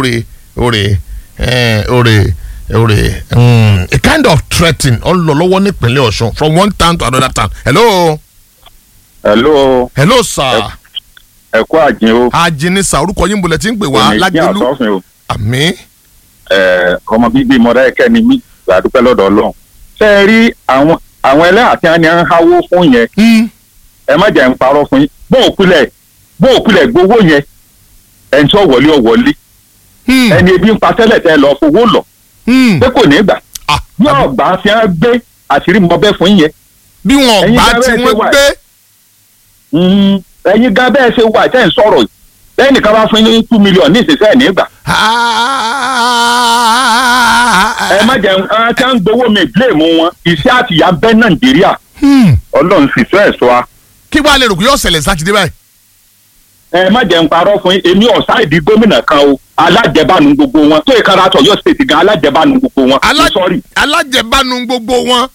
ore ore eh, ore ore um, a kind of threatening ó ń lọ lọ́wọ́ nípínlẹ̀ ọ̀ṣun from one town to another town hello hello hello sir ẹ kú àjìn o ajínisa orúkọ yín bolẹ̀ tí ń pè wá Èmi jẹ́ lágẹ̀lú àtọ́fin o àmì Ẹ, ọmọ bíbí mọ̀dáyẹkẹ́ ni mí gbàdúpẹ́ lọ́dọ̀ ọlọ́run ṣé ẹ rí àwọn àwọn ẹlẹ́yà tí wọ́n ní ń háwó fún yẹn ẹ má jẹ́ ń parọ́ fún yín bó òkulẹ̀ bó òkulẹ̀ gbowó yẹn ẹni tí ó wọlé ó wọlé ẹni ebi ń pa tẹ́lẹ̀ tẹ́ lọ fowó lọ pé kò ní gbà yóò gbà fi hàn gbé àṣírí mọ bẹ́ẹ̀ fún yẹn bí wọn Ẹ̀yin bá gan tí bẹ́ẹ̀ ṣe wọ́n wà. gbé Mm, ẹ̀yin gan bẹ́ẹ̀ ṣe wà tẹ́ ń sọ̀rọ̀ yìí lẹ́yìn nìkan bá fún yín ní two million ní ìsinsẹ́ ẹ̀ ní gbà ẹ má jẹ́ ẹ tí wọ́n ń gbowó mi blame wọn iṣẹ́ àtìyá bẹ́ nàìjíríà ọlọ́run sì fẹ́ ẹ̀ sọ wa kí wàá lè rò pé yóò ṣẹlẹ̀ sátidé báyìí ẹ má jẹ́ ń parọ́ fún yín èmi ọ̀sá ìdí gómìnà kan o alájẹbánu gbogbo wọn tó ìkara tọ̀ yóò ṣètì gan alájẹbánu gbogbo wọn Alá- sọ́ọ̀rì. alájẹbánu gbogbo wọn.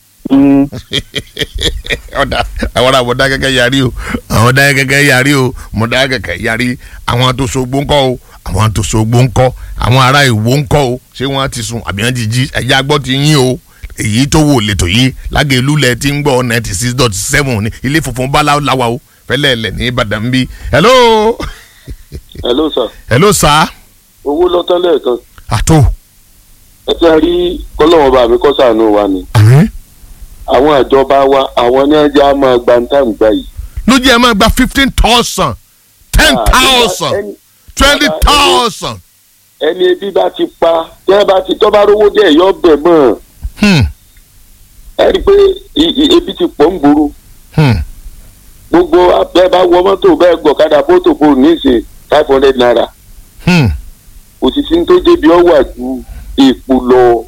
ọ̀dà àwọn àwọn ọ̀dà kẹ̀kẹ́ yarí o àwọn ọ̀dà kẹ̀kẹ́ yarí o mọ̀dà kẹ̀kẹ́ yarí àwọn tó so gbó ńkọ́ o àwọn tó so gbó ńkọ́ àwọn ará ìwó ńkọ́ o ṣé wọ́n ti sùn àbí wọ́n ti jí ẹ̀yà gbọ́ ti yín o èyí tó wò lẹ́tọ̀ yìí lágẹ̀lú lẹ̀ ti ń gbọ́ ninety six dot seven ní ilé funfun bala lawa o fẹ́lẹ́ lẹ̀ ní ìbàdàn bí. hello hello sir hello sir owó lọ́tọ́ lẹ́ẹ̀kan àtò. ẹ ti rí kọ́lọ́wọ́n bá mi kọ́ sànú wa ni àmín. àwọn ìjọba wa àwọn ní ẹja máa gba ní táìmù gbà yìí. ló jẹ́ ẹ máa gba fifteen thousand ten thousand ẹni- twenty ẹni- thousand. ẹni ebi bá ti pa tí ẹ bá ti tọ́ bá rówó díẹ̀ yọ bẹ̀ mọ́ ẹ rí i pé i- i- ebi ti pọ̀ ń gbòòrò gbogbo abẹ́ bá wọ mọ́tò bẹ́ẹ̀ gbọ̀kadà bótò fò ní ìsìn five hundred naira òṣìṣẹ́ tó débi ọ wà ju èèpo lọ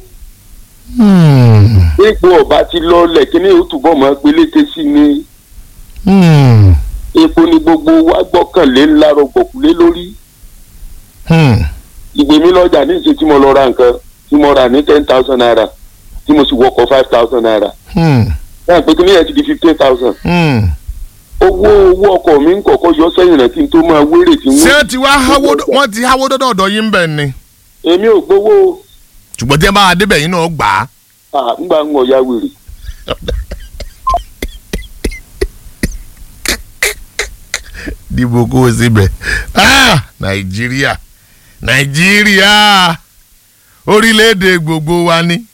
èèpo ọba ti lọ lẹ̀ kí ni ó túbọ̀ máa peléke sí ni èèpo ni gbogbo wa gbọ́kànlé ńlá rọgbọ̀kúlé lórí ìgbè mi lọ́jà ní ìṣe tí mo lọ ra nǹkan tí mo rà ní ten thousand naira tí mo sì wọkọ̀ five thousand naira náà pé kí ni ẹ̀ ti di fifteen thousand owó owó ọkọ̀ mi ń kọ̀kọ́ yọ sẹ́yìn rẹ̀ kí n tó máa wéré tí ṣé wọ́n. wọ́n ti wá háwó wọ́n ti háwó dọ́dọ̀ ọ̀dọ̀ yín bẹ́ẹ̀ ni èmi ò gbowó ṣùgbọ́n tí ẹ bá débẹ̀ yín náà gbà á. ah, ńgbà ń wọ̀ ya wèrè. dìbò kó o síbẹ̀ Ah, nàìjíríà nàìjíríà orílẹ̀-èdè gbogbo wa ni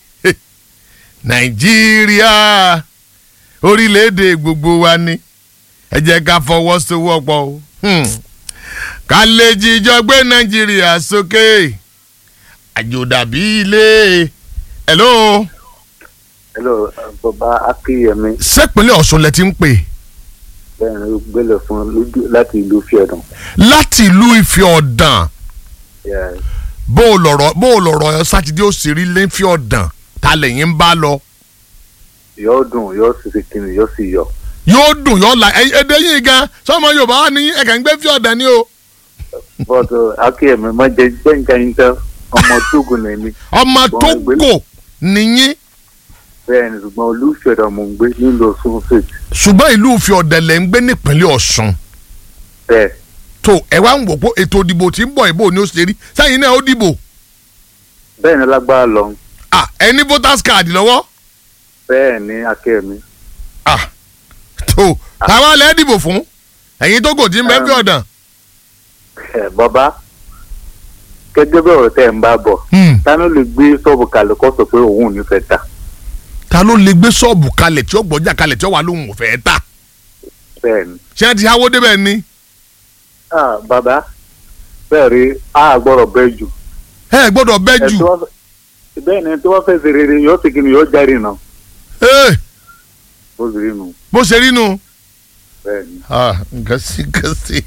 nàìjíríà orílẹ̀-èdè gbogbo wa ni ẹ jẹ́ ká fọwọ́sowọ́pọ̀ o Hmm. ká lè jíjọ gbé nàìjíríà sókè àjò dàbí ilé hello hello bàbá akínyẹmí sẹ́pínlẹ̀ ọ̀ṣun lẹ ti ń pè bẹ́ẹ̀ ni ó gbélé fún lójú láti ìlú fíọ̀dàn. láti ìlú ìfẹ́ ọ̀dàn Yeah. bó o lọ̀rọ̀ bó o lọ̀rọ̀ sátidé ó sì rí lẹ́fí ọ̀dàn ta lẹ́yìn ń bá lọ yóò dùn yóò sì fi kiri yóò sì yọ. yóò dùn yóò la ẹ- èdè yìí gan sọmọ yorùbá wà ní ẹ̀ka ń gbé fí ọ̀dàn ni o bọ́ọ̀dù akínyẹmí má jẹ gbẹ̀ǹkà yín tán ọmọ tóògùn ní mi. ọmọ Ṣùgbọ́n tógò ìgbélé- nìyí bẹ́ẹ̀ ni ṣùgbọ́n olú fíọ̀dàn mò ń gbé nílùú ọ̀ṣun state. ṣùgbọ́n ìlú ìfẹ́ ọ̀dàn lẹ̀ ń gbé nípínlẹ̀ ọ̀ṣun bẹ́ẹ̀ tó ẹ wá ń wò pé ètò ìdìbò tí ń bọ̀ ìbò ni ó ṣe rí sẹ́yìn náà ó dìbò bẹ́ẹ̀ ni lágbára lọ ah ẹ ní voters card lọ́wọ́ bẹ́ẹ̀ ni akínyẹmí. ah tó táwa lẹ́ dìbò fún ẹ̀yin tó kò tí ń bẹ́ fí ọ̀dàn ẹ bàbá gẹ́gẹ́ bí ọ̀rọ̀ tẹ́ ń bá bọ̀ tánú lè gbé ṣọ́ọ̀bù kalẹ̀ kó sọ pé òun ò ní fẹ́ ta ta ló lè gbé ṣọ́ọ̀bù kalẹ̀ tí ó gbọ́jà kalẹ̀ tí ó wà lóhùn òfẹ́ ta bẹ́ẹ̀ ni. ṣé ẹ ti háwó débẹ̀ ni ah bàbá bẹ́ẹ̀ rí a gbọ́dọ̀ bẹ́ẹ̀ jù. ẹ gbọ́dọ̀ bẹ́ jù Ẹ tí wọ́n fẹ́- bẹ́ẹ̀ ni tí wọ́n fẹ́ ṣe rere yóò sì kí ni yóò jáde nà Ee, ó sì rí nu bó ṣe rí nu. bẹ́ẹ̀ ni. Ah, nǹkan sí nǹkan sí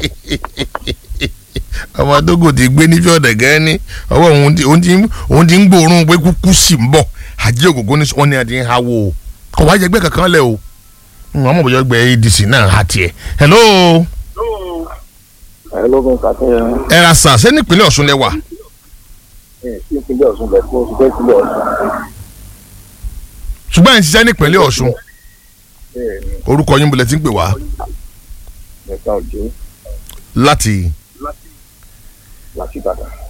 ọmọ tógò ti gbé ní fíọ̀dẹ̀ gẹ́gẹ́ ní ọwọ́ òun ti- òun ti ń- òun ti ń gbòòrùn pé kúkú sì ń bọ̀ àjẹ́ ògógó ní wọ́n ní àti ń hawó o kò wá jẹgbẹ́ kankan lẹ̀ o àwọn ọmọ bòjọ́ gbẹ adc náà ha tiẹ̀ hello ẹ ló ń kàtẹ́ yẹn ẹ ra sà ṣé nípínlẹ̀ ọ̀ṣun lẹ wà ẹ sí ìpínlẹ̀ ọ̀ṣun bẹ̀ kó oṣù bẹ́ẹ̀ sílẹ̀ ọ̀ṣun ṣùgbọ́n ẹ̀ ń ṣiṣẹ́ nípínlẹ̀ ọ̀ṣun bẹ́ẹ̀ ni orúkọ yín bolẹ̀ ti ń pè wá mẹ́ta òjò láti láti ìbàdàn.